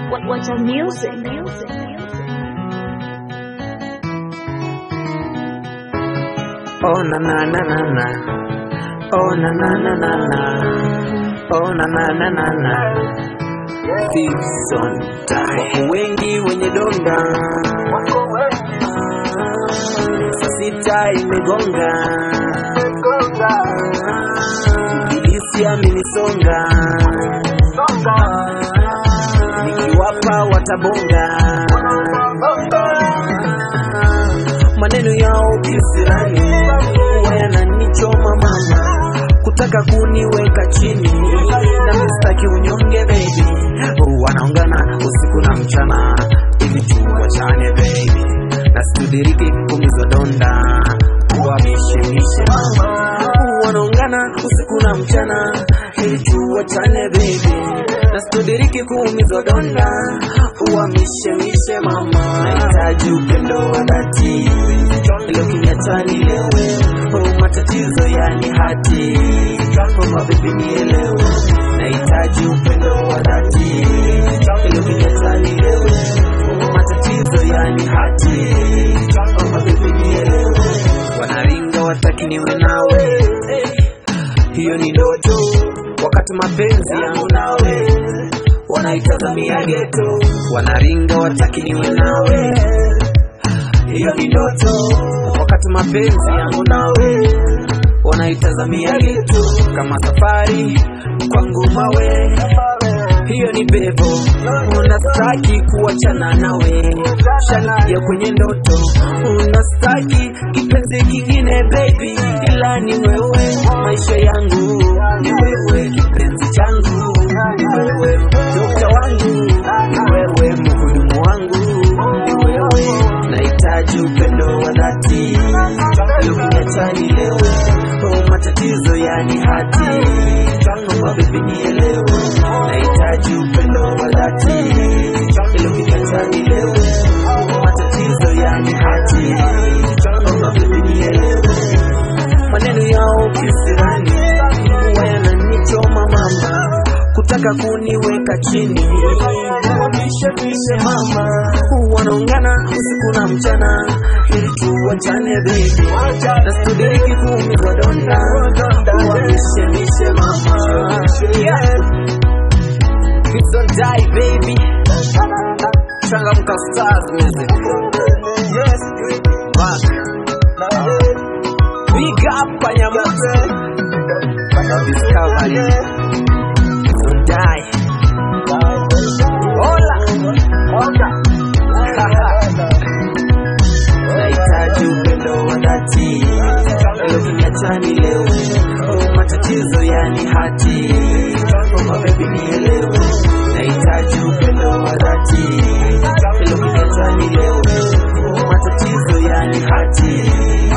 What, what's our music? music? Oh na na na na na. Oh na na na na na. Oh na na na na na. Thieves on die. Wengi wenye donda. Saa sita imegonga. Ibilisi amenisonga. Nikiwapa watabonga. maneno yao kisirani huwa yananichoma mama kutaka kuniweka chini na mistaki unyonge baby wanaongana usiku na mchana ili tuwachane baby na situdiriki kumizwa donda kuwamishemishe mama wanaongana usiku na mchana ili tuwachane baby na situdiriki kuumizwa donda uwamishemishe mama nahitaji upendo wa dhati ilo kinyatani lewe oh, matatizo yani hati kama bibi nielewe nahitaji upendo wa dhati ilo kinyatani lewe oh, matatizo yani hati kama bibi nielewe wanaringa wataki niwe nawe hiyo ni ndoto wakati mapenzi yangu nawe wanaitazamia geto wanaringa wataki niwe nawe hiyo ni ndoto wakati mapenzi yangu nawe wanaitazamia geto kama safari kwangu mawe hiyo ni bevo unastaki kuachana nawe shanaja kwenye ndoto unastaki kipenzi kingine baby ila ni wewe maisha yangu ni wewe kipenzi changu ni wewe dokta wangu ni wewe mhudumu wangu ni wewe nahitaji upendo wa dhati ilokiniachani lewe oh, matatizo yani hati kama bebi nielewe nahitaji upendo wa dhati ilokiniachani lewe oh, matatizo yani hati kama bebi nielewe maneno yao kisirani huwa yananichoma mama kutaka kuniweka chini wamishemishe mama wanaungana usiku na mchana ili tuwachane bebi na studiriki kuumizwa donda wamishemishe mama yeah. Hips don't die baby changamka stars music yes back big up panyamoto discovery don't die hola nahitaji upendo wa dhati ilo kiniachani leo oh, matatizo yani hati kama bebi nielewe nahitaji upendo wa dhati ilo kiniachani leo oh, matatizo yani hati